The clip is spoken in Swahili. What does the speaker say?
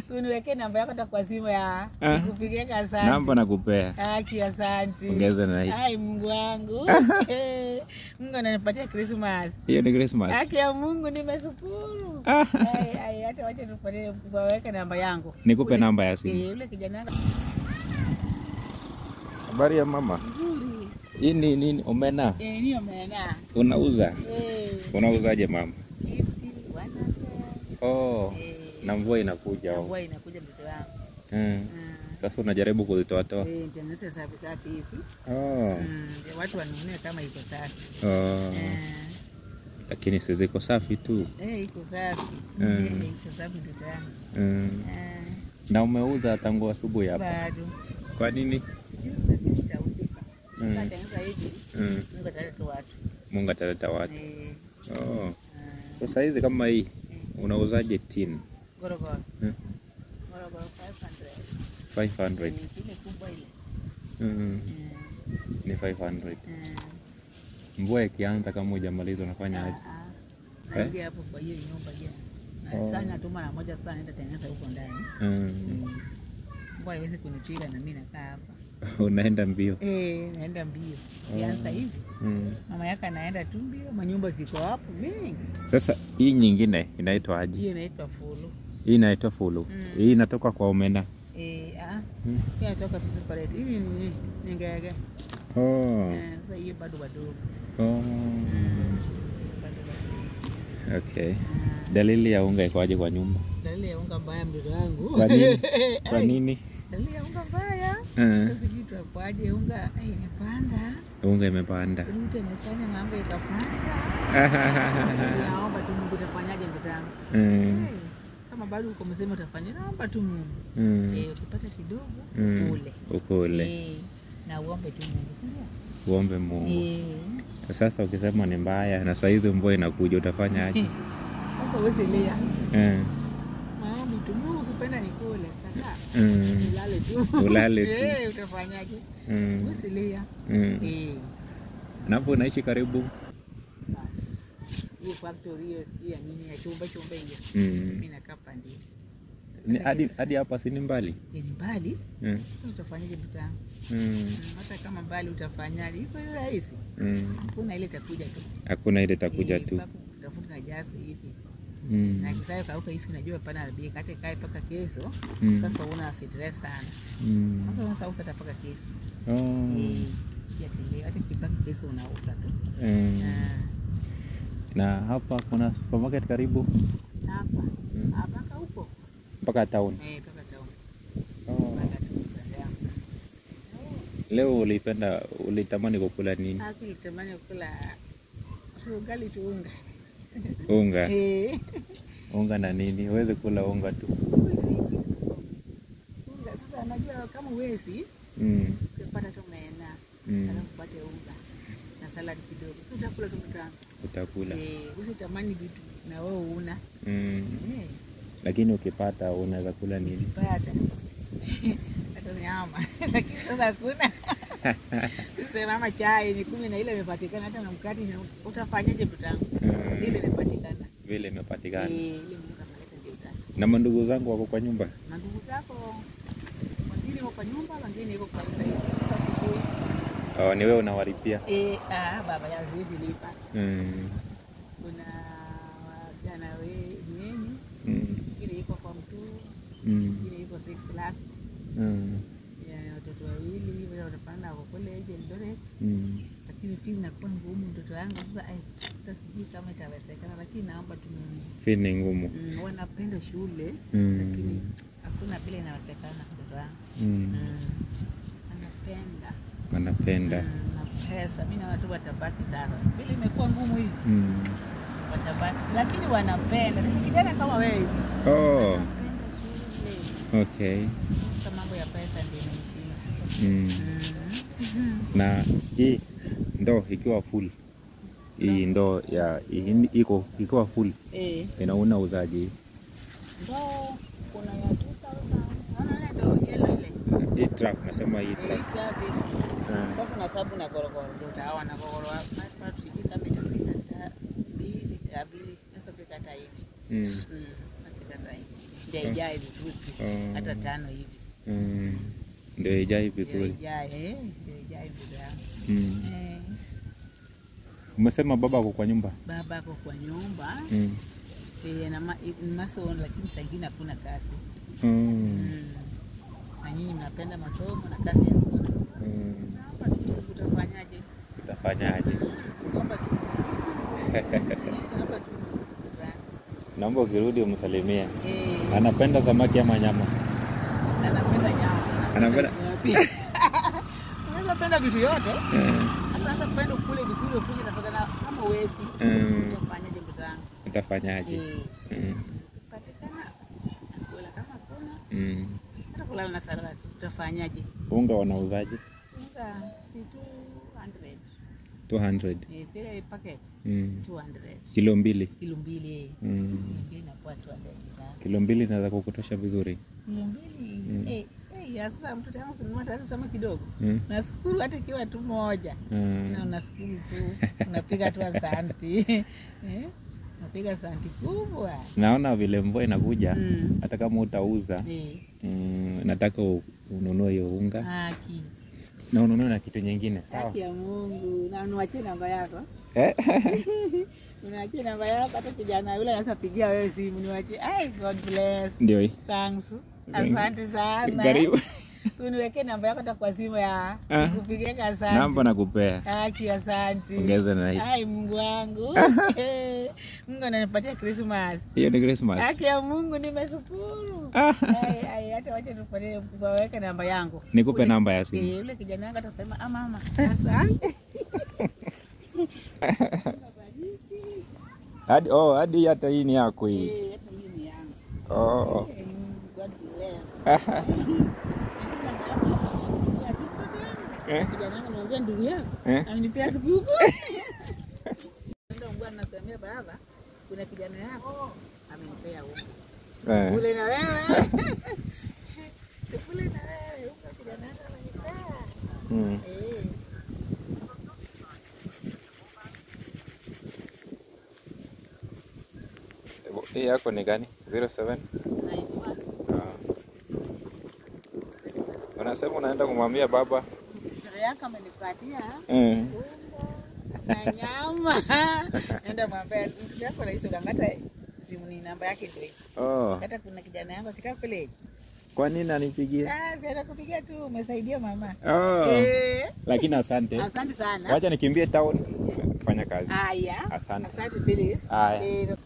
uniwekee namba yako hata kwa simu ya Ah. nikupigie asante. Namba nakupea. Haki, asante. Ongeza na hii. Ai, Mungu wangu. Mungu ananipatia Christmas. Hiyo ni Christmas. Haki ya Mungu nimeshukuru. Ah. Ai, ai, hata wacha nipatie waweke namba yangu. Nikupe Ule- namba ya simu. Eh, Yule kijana wangu Habari ya mama. mzuri. Hii ni nini? Omena. Eh, ni omena. Unauza? Eh, Unauzaje mama? 50, 100. Oh. Eh, Na mvua inakuja. oh. mvua inakuja mtoto wangu. Mm. Mm. Sasa unajaribu kuzitoatoa. Eh, tengeneza safi safi hivi. Oh. Mm, ndio watu wanunue kama iko safi. Oh. Eh, Lakini si ziko safi tu. eh, iko safi. Mm. Eh, iko safi mtoto wangu. Mm. Eh, Na umeuza tangu asubuhi hapa. bado. Kwa nini? Sijui lakini nitahusika. Mm. Nitatengeneza hivi. Mm. Mungu ataleta watu. Mungu ataleta watu. Eh, Oh. eh, Sasa hizi kama hii unauzaje tin? gorogoro. Mm. Gorogoro 500. 500. Eh, ile kubwa ile. Mm. Eh, Ni 500. eh. Mvua ikianza kama hujamaliza unafanya aje? Ah, ah. Naingia hapo kwa hiyo nyumba hiyo. Na Oh. Sasa natuma na moja sasa naenda tengeneza huko ndani. Mm. Mm. Mbwa haiwezi kunipiga na mimi nakaa hapa. Unaenda mbio. Eh, naenda mbio. Kianza hivi. Mm. Mama yake anaenda tu mbio, manyumba ziko hapo mingi. Sasa hii nyingine inaitwa aje? Hiyo inaitwa fulu. Hii inaitwa fulu. Mm. Hii inatoka kwa omena. Eh, ah, Mm. hiyo inatoka tu separate. Hivi ni ni ngege. Oh. Eh, sasa hiyo bado wadogo. Oh. Bado wadogo. Okay. Dalili ya unga iko aje kwa nyumba? Dalili ya unga mbaya mtoto wangu. Kwa nini? Kwa Ai, nini? Dalili ya unga mbaya. Eh, Sasa sijui tuakwaje unga ai, imepanda. unga imepanda. Mtu amefanya mambo ikapanda. Naomba tu Mungu utafanyaje mtoto wangu? Mm. Eh, Kama bado uko msema utafanya, naomba tu Mungu. Mm. Eh, ukipata kidogo Mm. ule. Ukule. Eh, na uombe tu Mungu. Ndio. Uombe Mungu. Eh. Sasa ukisema ni mbaya na saa hizi mvua inakuja utafanya aje? Sasa uweze lia. Eh. Maombi tu Mungu ukipenda nikule. Kaka. Mm. Ulale tu. Ulale tu. Eh, utafanyaje? Mm. Uweze lia. Mm. Eh. Na hapo unaishi karibu? Basi. Hiyo factory hiyo sijui ya nini ya chumba chumba hiyo. Mm. Mimi nakaa pande. Ni hadi hadi hapa si ni mbali? Ni mbali. Mm. Sasa utafanyaje mtoto wangu? Mm. Mm, Hata kama mbali utafanyaje? Iko rahisi. Mm. Hakuna ile itakuja tu. Hakuna ile itakuja Eh, tu. mpaka utafuta na jasi hivi. Mm. Na kisayo kauka hivi najua pana bei kate kai paka kesho. Mm. Sasa una stress sana. Mm. Sasa unasa usa tapaka kesho. Oh. Eh, ya tele hata kipaka kesho unauza tu. Mm. Ah, Na hapa kuna supermarket karibu Hapa. Mm. Hapa huko. mpaka town. Eh, paka town. Oh. Paka tu Dar Leo ulipenda ulitamani kukula nini? Hapo nitamani kula ugali tu unga. Unga. Eh. Unga na nini? Uweze kula unga tu. Unga sasa najua kama uwezi Mm. ukipata tu maena Mm. alafu upate unga na saladi kidogo. Sasa utakula tu mtamu. Utakula. Eh, usitamani vitu na wewe una. Mm. Eh, Lakini ukipata unaweza kula nini? pata. Hata nyama. Lakini sasa hakuna. Sema ama chai ni kumi na ile imepatikana hata na mkate na utafanyaje mtamu? Mm. Ile imepatikana. Vile imepatikana. Eh, ile Mungu ameleta ndio utamu. Na mandugu zangu wako kwa nyumba? Na ndugu zako wengine wako kwa nyumba, wengine iko kwa kanisa. Sasa sijui. Oh, ni wewe unawalipia? Eh, ah, baba ya huwezi lipa. Mm. Kuna wasichana wenyewe, Mm. ingine iko kwa mtu, Mm. ingine iko six last. Mm. Ya watoto wawili wale wanapanda wako college Eldoret, Mm. lakini fees inakuwa ngumu mtoto wangu sasa. Ai, hata sijui kama itawezekana, lakini naomba tu Mungu. Fee ni ngumu. Mm, wanapenda shule Mm. lakini hakuna vile inawezekana mtoto wangu. Mm. Mm. Anapenda Wanapenda. Mm, na pesa, mi naona tu watabaki sana, vile imekuwa ngumu hivi Mm. watabaki, lakini wanapenda. Ni kijana kama wewe hivi. Oh, wanapenda shule. okay. Sasa mambo ya pesa ndio imeishia. Mm. Mm. Na hii ndoo ikiwa full, hii ndoo ya hii iko ikiwa full Eh, inauna uzaji ndoo kuna ya 2000. Unaona ndio yellow ile. hii truck, nasema hii Eh, truck. kazi. Ah. Sasa unahesabu na gorogoro ndio utaona na gorogoro hapa sijui kama itafika hata mbili, hata mbili, inaweza fika hata hivi. Mm. Mm, itafika hata hivi. ndio Mm. ijae vizuri Oh. hata tano hivi Mm. Ndio ijai ndio vizuri. ijae eh, ndio ijae ndugu yangu Mm. eh, Umesema baba ako kwa nyumba? baba ako kwa nyumba Mm. eh, na ma, ni masomo lakini saa ingine hakuna kazi Mm. mm. na nyinyi mnapenda masomo na kazi hakuna Mm. hapa tu utafanyaje Utafanyaje? hapa tu Eh, hapa tu Naomba ukirudi umsalimie. eh, Anapenda samaki ama nyama? anapenda nyama Anapenda- unaweza penda vitu yote Eh. hata penda kule vizuri ukuje na soda na kama uwezi Mm. utafanyaje mtangu Utafanyaje? eh Mm. patikana kula kama kuna Mm. hata kulala na salad utafanyaje Unga wanauzaje? unga si 200 200. eh zile packet Mm. 200 Kilo mbili. kilo mbili eh Mm. kilo mbili inakuwa 200 mtangu Kilo mbili inaweza kukutosha vizuri. kilo mbili Mm. eh eh ya sasa mtoto wangu kununua hata sasa kidogo Mm. nashukuru hata ikiwa tu moja Mm. na unashukuru tu unapiga tu asanti eh? unapiga asanti kubwa Naona vile mvua inakuja Mm. hata kama utauza eh, mm, nataka u- ununue hiyo unga haki na ununue na kitu nyingine sawa? haki ya Mungu na uniwachie namba yako Eh? uniwachie namba yako hata kijana yule anaweza pigia wewe simu niwachie ai God bless Ndio hii. thanks asante sana Karibu. uniwekee namba yako hata kwa simu ya Ah. kupigia Namba asante nakupea. haki asante Ongeza na hii. ai Mungu wangu Mungu ananipatia Christmas Hiyo ni Christmas. Haki ya Mungu nimeshukuru. Ah. Ai, ai, hata wacha tufanye mkubwa weke namba yangu. Nikupe Ule- namba ya simu. Eh, yule kijana wangu atasema ah mama, asante. Hadi oh, hadi hata hii ni yako hii. Eh, hata hii ni yangu. Oh. Eh, Mungu, God bless. Eh? Kijana wangu anamwambia ndugu yako, Eh? amenipea sikukuu. Ndio Mungu anasemea baba, kuna kijana yako amenipea unga. Eh. Kule na wewe. Kule na wewe, unga kijana yako amenipea. Mm. Eh. Hii yako ni gani? 07? Naijua. Ah. Unasema unaenda kumwambia baba? Mtoto yako amenipatia Eh. unga na nyama. Enda mwambie mtoto yako rahisi ukangata simu ni namba yake ndio hii. Oh. Hata kuna kijana yangu akitaka kule. Kwa nini anipigie? Ah, si atakupigia tu umesaidia mama. Oh. Eh. Lakini asante. Asante sana. Wacha nikimbie town. Fanya kazi. Haya. Asante. Asante Phyllis. Haya. Eh,